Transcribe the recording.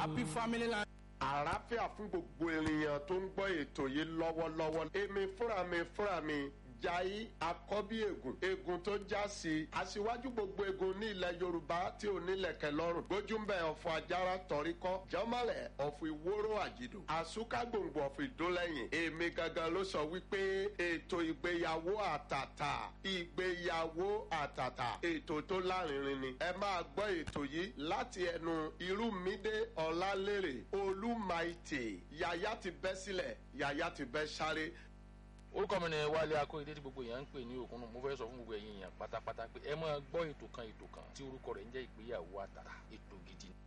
happy family life. àlàáfíà fún gbogbo ènìyàn tó ń gbọ́ ètò yìí lọ́wọ́lọ́wọ́ èmi fúnra mi fúnra mi jai akọ́bí egun egun tó já sí aṣíwájú gbogbo egun ní ilẹ̀ yorùbá tí ò nílẹ̀kẹ̀ lọ́rùn gbójúmbẹ̀ ọ̀fọ̀ ajára tọ̀ríkọ́ jọ́mọ́lẹ̀ ọ̀fọ̀ ìwóró àjìdò àsúkágbòǹgbò ọ̀fọ̀ ìdólẹ́yìn èmi gangan ló sọ wípé ètò ìgbéyàwó àtàtà ìgbéyàwó àtàtà ètò tó lárinrin ni ẹ máa gbọ́ ètò yìí láti ẹnu irúmídé ọ̀làlérè olúmaìtì yàyà ti bẹ́ sílẹ̀ yàyà ti bẹ́ sáré orúkọ mi ni wálé akóyedé tí gbogbo èèyàn ń pè ní òkun mo fẹ́ sọ fún gbogbo ẹ̀yin èèyàn pátápátá pé ẹ máa gbọ́ ètò kan ètò kan tí orúkọ rẹ̀ ń jẹ́ ìgbéyàwó àtàtà ètò gidi